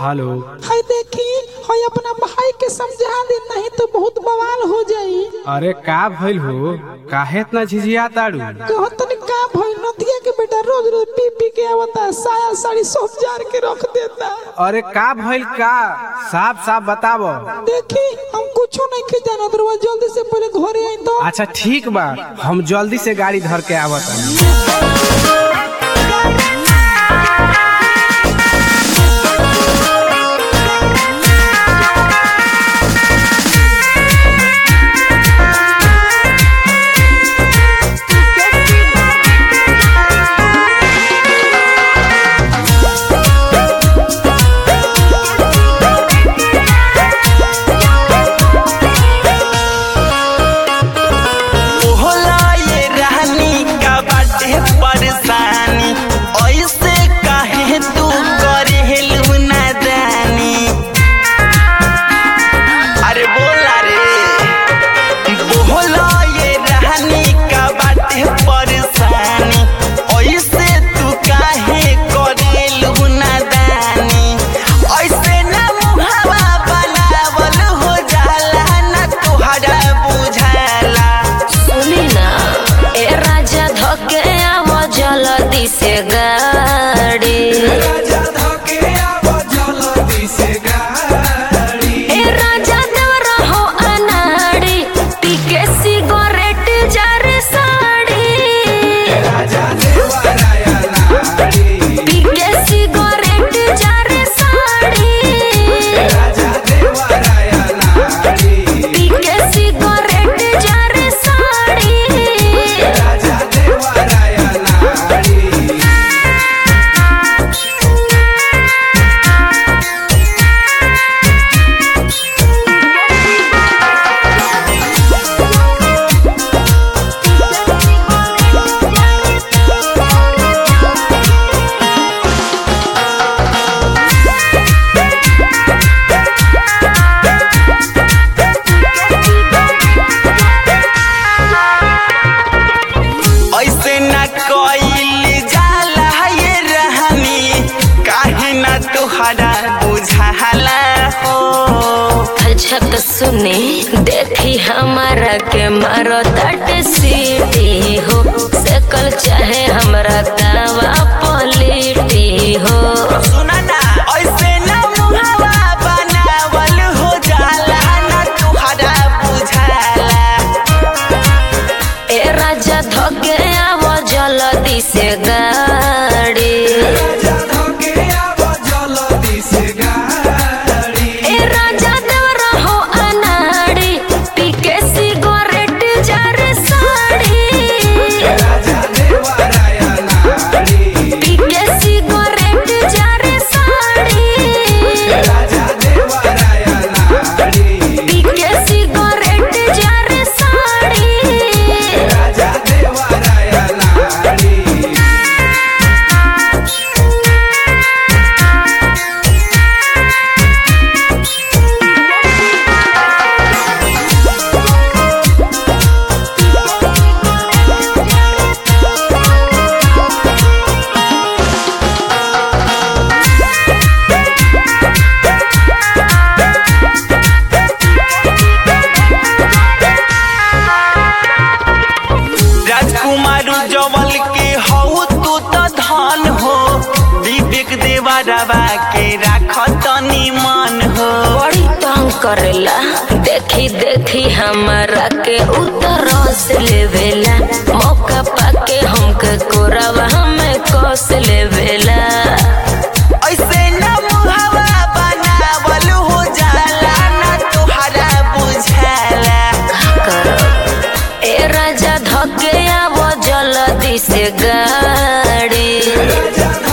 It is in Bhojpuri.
हेलो हाय देखी हाय अपना भाई के समझा दे नहीं तो बहुत बवाल हो जाई अरे का भइल हो काहे इतना झिझिया ताड़ू कहो तनी का भइल नदिया के बेटा रोज रोज पी पी के आवता साया साड़ी सब जार के रख देता अरे का भइल का साफ साफ बतावो देखी हम कुछो नहीं के जानत रहुआ जल्दी से पहले घरे आई तो अच्छा ठीक बा हम जल्दी से गाड़ी धर के आवत होला ये रानी का बाटे परेशानी ऐसे काहे तू करेलू नादानी अरे बोला रे बोला ये रानी का बाटे परेशानी ऐसे तू काहे करेलू नादानी ऐसे ना मुहावा बनावल हो जाला ना तोहरा बुझाला सुनी ना ए राजा धके आव जल्दी से गाड़ी ए राजा देवर हो अनाड़ी पीके सिगरेट जारे साड़ी पीके सिगरेट जारे साड़ी पीके सिगरेट जारे साड़ी ऐसे न कइल जाला ये रहनी काहे न तोहरा बुझाला हो अच्छा तो सुने देखी हमारा के मारो तट सीटी हो सकल चाहे हमरा दावा पलिटी हो सुना ना ऐसे न मुहावा बनावल हो जाला न तोहरा बुझाला ए राजा धके आव जल्दी से गाड़ी ए राजा देवर हो अनाड़ी पीके सिगरेट जारे साड़ी पीके सिगरेट जारे साड़ी पीके सिगरेट जारे साड़ी राजकुमार जवल के हऊ तू तो धन हो विवेक देवरवा के राख तनी मन हो बड़ी तंग करेला देखी देखी हमारा के उतर से लेवेला मौका पाके हमके कोरावा हमें कस लेवेला ऐसे न मुहावा बनावल हो जाला न तोहरा बुझाला करब ए राजा धके आव जल्दी से गाड़ी